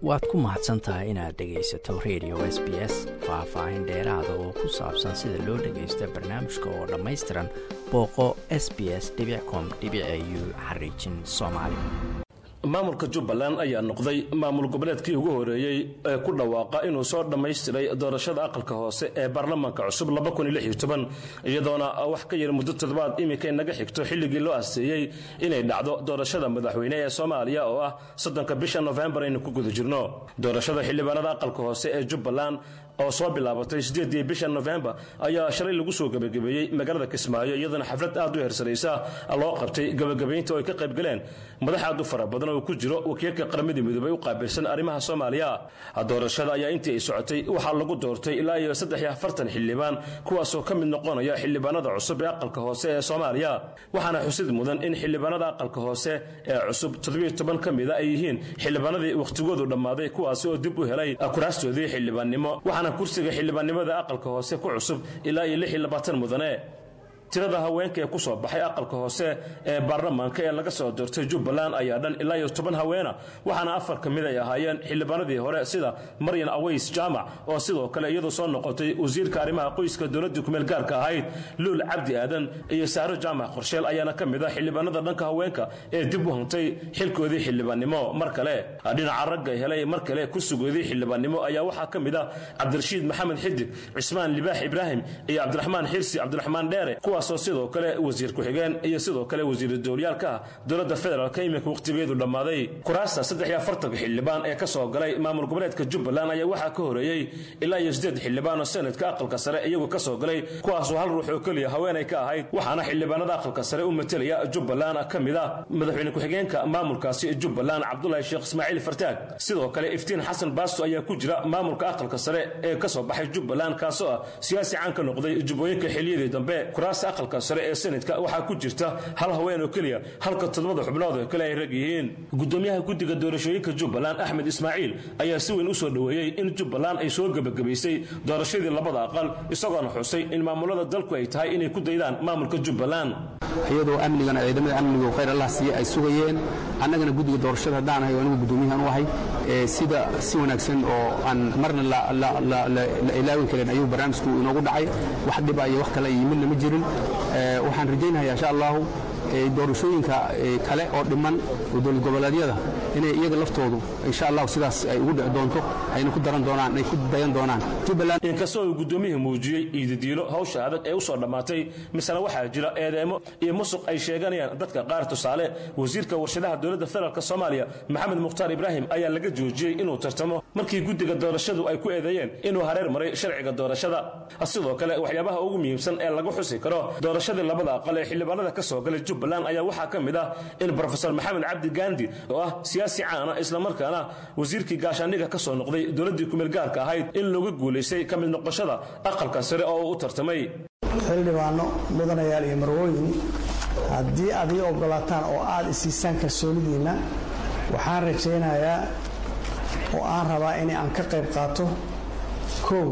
waad ku mahadsan tahay inaad dhegaysato radio s b s faah-faahin dheeraada oo ku saabsan sida loo dhagaysto barnaamijka oo dhammaystiran booqo s b s com u xariijin soomaali maamulka jubbaland ayaa noqday maamul goboleedkii ugu horeeyey ee ku dhawaaqa inuu soo dhammaystiray doorashada aqalka hoose ee baarlamaanka cusub iyadoona wax ka yar muddo toddobaad iminka inaga xigto xilligii loo asteeyey inay dhacdo doorashada madaxweyne ee soomaaliya oo ah soddonka bisha nofembar aynu ku guda jirno doorashada xildhibaanada aqalka hoose ee jubbaland oo soo bilaabatay sideedii bisha nofembar ayaa shalay lagu soo gebagabeeyey magaalada kismaayo iyadoona xaflad aad u heersanaysa loo qabtay gebagabaynta oo ay ka qaybgaleen madax aad u fara badan oo ku jiro wakiilka qaramada midoobay u qaabilsan arrimaha soomaaliya doorashada ayaa intii ay socotay waxaa lagu doortay ilaa iyo saddex iyo afartan xildhibaan kuwaasoo ka mid noqonaya xildhibaanada cusub ee aqalka hoose ee soomaaliya waxaana xusid mudan in xildhibaanada aqalka hoose ee cusub toddobiyo toban ka mida ay yihiin xildhibaanadii wakhtigoodu dhammaaday kuwaasi oo dib u helay kuraastoodii xildhibaannimo waxaana kursiga xildhibaannimada aqalka hoose ku cusub ilaa iyo lix iyo labaatan mudane tirada haweenka ee ku soo baxay aqalka hoose ee baarlamaanka ee laga soo doortay jubbaland ayaa dhan ilaa iyo toban haweena waxaana afar ka mid ay ahaayeen xildhibaanadii hore sida maryan aways jaamac oo sidoo kale iyadu soo noqotay wasiirka arrimaha qoyska dowladda kumeel gaarka ahayd luul cabdi aadan iyo saaro jaamac qorsheel ayaana ka mid ah xildhibaanada dhanka haweenka ee dib u hantay xilkoodii xildhibaannimo mar kale dhinaca ragga helay mar kale kursigoodii xildhibaannimo ayaa waxaa ka mid ah cabdirashiid maxamed xidig cismaan libaax ibraahim iyo cabdiraxmaan xirsi cabdiraxmaan dheere kuwaasoo sidoo kale wasiir ku-xigeen iyo sidoo kale wasiiru dowlyaalka ah dowladda federaalk iminka wakhtigeedu dhammaaday kuraasta saddex iyo afartanka xildhibaan ee ka soo galay maamul goboleedka jubbaland ayaa waxaa ka horeeyey ilaa iyo siddeed xildhibaan oo senadka aqalka sare iyagu ka soo galay kuwaasoo hal ruux oo keliya haweenay ka ahayd waxaana xildhibaanada aqalka sare u matelaya jubbaland ka mid ah madaxweyne ku-xigeenka maamulkaasi jubbaland cabdulaahi sheekh ismaaciil fartaag sidoo kale iftiin xasan baasto ayaa ku jira maamulka aqalka sare ee ka soo baxay jubbaland kaasoo ah siyaasi caan ka noqday jubbooyinka xiliyadii dambe kuraasta aqalka sare ee senadka waxaa ku jirta hal haween oo keliya halka toddobada xubnood oo kale ay rag yihiin gudoomiyaha guddiga doorashooyinka jubbaland axmed ismaaciil ayaa si weyn u soo dhoweeyey in jubbaland ay soo gebagabaysay doorashadii labada aqal isagoona xusay in maamulada dalku ay tahay inay ku daydaan maamulka jubbaland iyadoo amnigana ciidamada amnigu khayr allah siiye ay sugayeen annagana guddiga doorashada haddaan ahay oo anigu guddoomiyahan u ahay sida si wanaagsan oo aan marna la ilaawin karin ayuu barnaamijku inoogu dhacay wax dhiba iyo wax kale iyo midna ma jirin waxaan rajaynaya insha allahu doorashooyinka kale oo dhiman oo dowlad goboleedyada inay iyaga laftoodu insha allahu sidaas ay ugu dhici doonto ayna ku daran doonaan ay ku dayan doonaan jubbaland inkastoo uu gudoomiyihii muujiyey iididiilo hawsha adag ee u soo dhammaatay misena waxaa jira eedeemo iyo musuq ay sheeganayaan dadka qaar tusaale wasiirka warshadaha dowladda federaalk soomaaliya maxamed mukhtaar ibraahim ayaa laga joojiyey inuu tartamo markii guddiga doorashadu ay ku eedeeyeen inuu hareer maray sharciga doorashada sidoo kale waxyaabaha ugu muhiimsan ee lagu xusi karo doorashadii labada aqal ee xildhibaanada ka soo galay jubbaland ayaa waxaa ka mid ah in brofesor maxamed cabdi gandi oo ah siyaasi caana islamarkaana wasiirkii gaashaandhiga ka soo noqday dowladdii kumeel gaarka ahayd in looga guulaystay ka mid noqoshada aqalka sare oo uu u tartamay xildhibaano mudanayaal iyo marwooyin haddii aad ii ogolaataan oo aad isiisaan kalsoonidiinna waxaan rajaynayaa oo aan rabaa in aan ka qayb qaato kow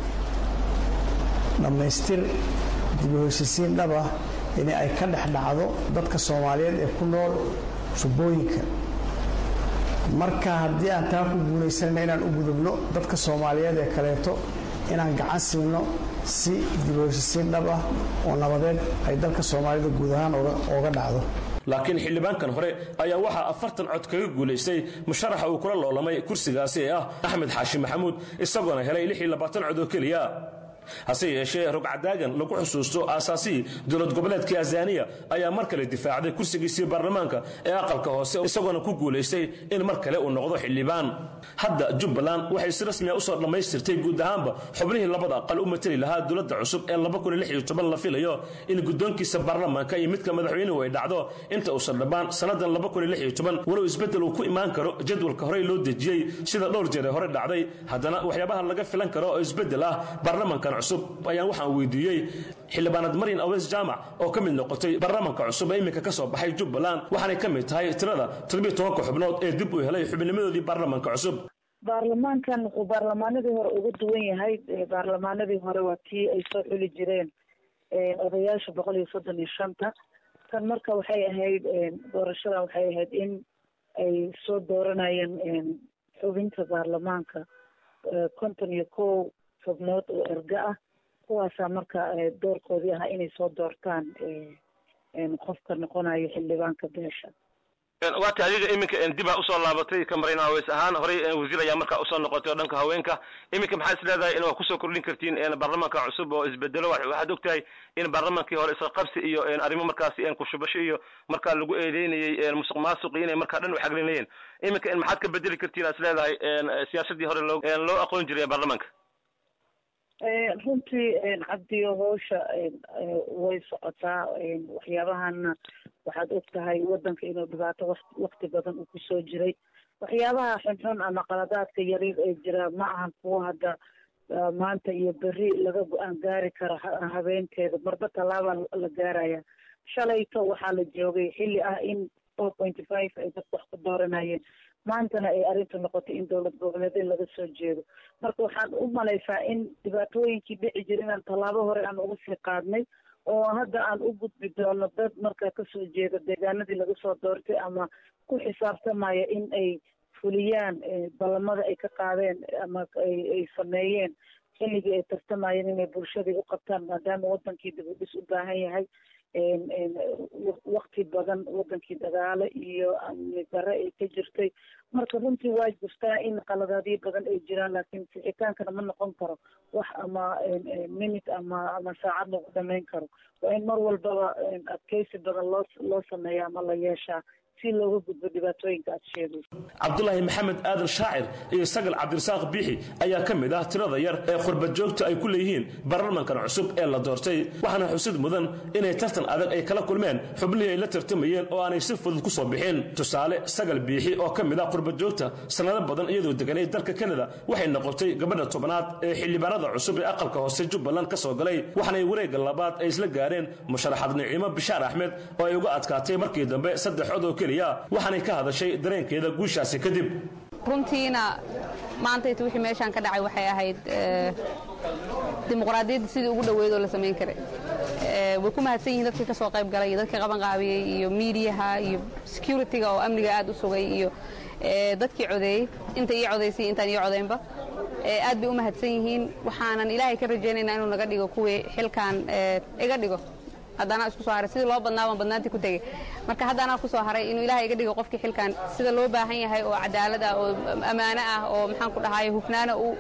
dhammaystir dib u heshiisiin dhaba in ay ka dhex dhacdo dadka soomaaliyeed ee ku nool jubbooyinka marka haddii aan taa ku guulaysanayna inaan u gudubno dadka soomaaliyeed ee kaleeto inaan gacan siino si dib u heshiisiin dhab ah oo nabadeed ay dalka soomaalida guud ahaan ooga dhacdo laakiin xildhibaankan hore ayaa waxaa afartan cod kaga guulaystay musharaxa uu kula loolamay kursigaasi ee ah axmed xaashi maxamuud isagoona helay lix iyo labaatan cod oo keliya hase yeeshee rogcadaagan lagu xusuusto aasaasihii dowlad goboleedkii azaniya ayaa mar kale difaacday kursigiisii baarlamaanka ee aqalka hoose isagoona ku guulaystay in mar kale uu noqdo xildhibaan hadda jubbaland waxay si rasmiya usoo dhammaystirtay guud ahaanba xubnihii labada aqal u mateli lahaa dowladda cusub ee la filayo in guddoonkiisa baarlamaanka iyo midka madaxweynuhu ay dhacdo inta uusan dhammaan sannadan walow isbeddel uu ku imaan karo jadwalka horey loo dejiyey sida dhowr jeere hore dhacday haddana waxyaabaha laga filan karo oo isbeddel ah baarlamankan cusub ayaan waxaan weydiiyey xildhibaanad maryan aweys jaamac oo ka mid noqotay baarlamanka cusub ee iminka ka soo baxay jubbaland waxaanay ka mid tahay tirada toddobiyo tobanka xubnood ee dib u helay xubnimadoodii baarlamanka cusub baarlamaankan wuxuu baarlamaanadii hore uga duwan yahay baarlamaanadii hore waa tii ay soo xuli jireen odayaasha boqol iyo soddon iyo shanta tan marka waxay ahayd doorashada waxay ahayd in ay soo dooranayeen xubinta baarlamaanka konton iyo kow xubnood oo erga ah kuwaasaa marka doorkoodii ahaa inay soo doortaan qofka noqonayo xildhibaanka beesha waata adiga iminka dibaa usoo laabatay ka marayn haweys ahaan horey wasiir ayaa markaa usoo noqotay oo dhanka haweenka iminka maxaa is leedahay in waa kusoo kordhin kartiin baarlamaanka cusub oo isbedelo waxaad ogtahay in baarlamaankii hore isla qabsi iyo arrimo markaasi kushubasho iyo markaa lagu eedeynayey musuq maasuqi inay markaa dhan u xaglinayeen iminka maxaad ka bedeli kartiin aa is leedahay siyaasadii hore loo loo aqoon jiray baarlamaanka runtii cabdiyo howsha way socotaa waxyaabahana waxaad og tahay wadanka inuu dhibaato wakti badan uu kusoo jiray waxyaabaha xunxun ama qaladaadka yaryar ee jira ma ahan kuwo hadda maanta iyo beri laga go-aan gaari kara habeenteeda marba tallaaba la gaaraya shalayto waxaa la joogay xilli ah in four pointy five ay dadku wax ku dooranayeen maantana ay arrintu noqotay in dowlad goboleedin laga soo jeedo marka waxaan u malaysaa in dhibaatooyinkii dhici jira inaan tallaabo hore aan uga sii qaadnay oo hadda aan u gudbi doono dad markaa kasoo jeeda deegaanadii laga soo doortay ama ku xisaabtamaya in ay fuliyaan ballamada ay ka qaadeen ama ay sameeyeen xilligii ay tartamayeen inay bulshadii u qabtaan maadaama wadankii dib u dhis u baahan yahay wakti badan wadankii dagaalo iyo amni dare ay ka jirtay marka runtii waa jirtaa in qaladaadyo badan ay jiraan laakiin sixitaankana ma noqon karo wax ama minute ama ama saacad lagu dhamayn karo waa in mar walbaba adkeysi badan loo loo sameeya ama la yeeshaa si looga gudbo dhibaatooyinka aad sheegayso cabdulaahi maxamed aadan shaacir iyo sagal cabdirasaaq biixi ayaa ka mid ah tirada yar ee qurbad joogta ay ku leeyihiin baarlamankan cusub ee la doortay waxaana xusid mudan inay tartan adag ay kala kulmeen xubnihii ay la tartamayeen oo aanay si fudud ku soo bixin tusaale sagal biixi oo ka mid ah qurbad joogta sannado badan iyadoo deganay dalka kanada waxay noqotay gabadha tobnaad ee xildhibaanada cusub ee aqalka hoose jubbaland ka soo galay waxaanay wareegga labaad ay isla gaareen musharaxad niciimo bishaar axmed oo ay uga adkaatay markii dambe saddex cod oo waxaanay ka hadashay dareenkeeda guushaasi kadib runtiina maantayta wixii meeshaan ka dhacay waxay ahayd dimuqraadiyadda sidii ugu dhoweyd oo la samayn karay way ku mahadsan yihiin dadkii ka soo qayb galay iyo dadkii qaban qaabiyey iyo miidiyaha iyo security-ga oo amniga aad u sugay iyo dadkii codeeyey inta ii codaysay intaan ii codaynba aad bay u mahadsan yihiin waxaanan ilaahay ka rajaynaynaa inuu naga dhigo kuwii xilkan iga dhigo haddana isku soo haray sidii loo badnaa baan badnaantii ku tegey marka haddaanaa ku soo haray inuu ilaahay iga dhigo qofkii xilkan sida loo baahan yahay oo cadaalad ah oo ammaano ah oo maxaan ku dhahaye hufnaana u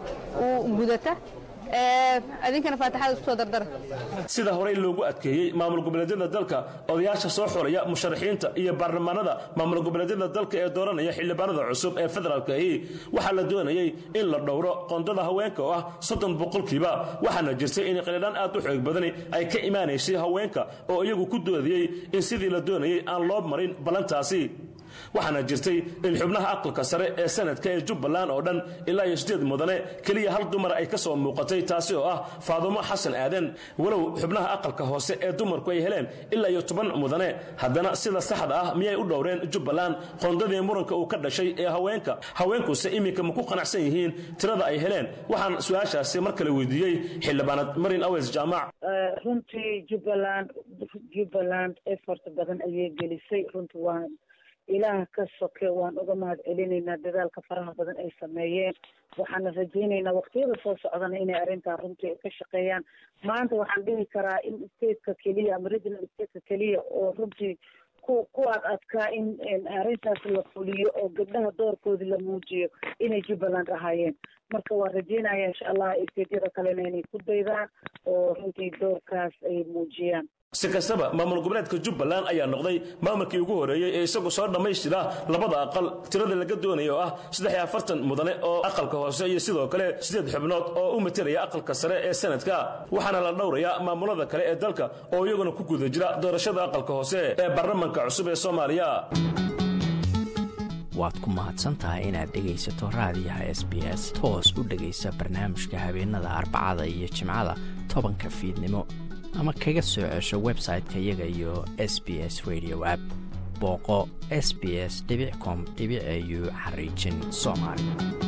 gudata adinkana faatixada isku soo dardara sida horey loogu adkeeyey maamul goboleedyada dalka odayaasha soo xulaya musharaxiinta iyo baarlamaanada maamul goboleedyada dalka ee dooranaya xildhibaanada cusub ee federaalka ahi waxaa la doonayey in la dhowro qondada haweenka oo ah soddon boqolkiiba waxaana jirtay in qilidhaan aad u xoog badani ay ka imaanaysay haweenka oo iyagu ku doodayey in sidii la doonayey aan loo marin ballantaasi waxaana jirtay in xubnaha aqalka sare ee sanadka ee jubbaland oo dhan ilaa iyo sideed mudane keliya hal dumar ay ka soo muuqatay taasi oo ah faadumo xasan aadan walow xubnaha aqalka hoose ee dumarku ay heleen ilaa iyo toban mudane haddana sida saxda ah miyay u dhowreen jubbaland qoondadii muranka uu ka dhashay ee haweenka haweenkuse iminka ma ku qanacsan yihiin tirada ay heleen waxaan su-aashaasi mar kale weydiiyey xildhibaanad marin aweys jaamac runtii jubbaland jubbaland effort badan ayay gelisay runtii waa ilaah ka soke waan uga mahad celinaynaa dadaalka faraha badan ay sameeyeen waxaana rajaynaynaa waqtiyada soo socdana inay arrintaa runtii ka shaqeeyaan maanta waxaan dhihi karaa in stateka keliya ama regional stateka keliya oo runtii ku ku ad adkaa in arrintaas la fuliyo oo gabdhaha doorkoodii la muujiyo inay jubbaland ahaayeen marka waan rajaynaya insha allah stateyada kalena inay ku daydaan oo runtii doorkaas ay muujiyaan si kastaba maamul goboleedka jubbaland ayaa noqday maamulkii ugu horeeyey ee isagu soo dhammaystira labada aqal tirada laga doonaya oo ah saddex iyo afartan mudane oo aqalka hoose iyo sidoo kale sideed xubnood oo u matalaya aqalka sare ee sanadka waxaana la dhowrayaa maamulada kale ee dalka oo iyaguna ku guda jira doorashada aqalka hoose ee baarlamanka cusub ee soomaaliya waad ku mahadsantahay inaad dhegaysato raadiyaha s b s toos u dhegaysa barnaamijka habeenada arbacada iyo jimcada tobanka fiidnimo ama kaga soo cesho website-ka iyaga iyo s b s radio app booqo s b s com au xariijin soomaali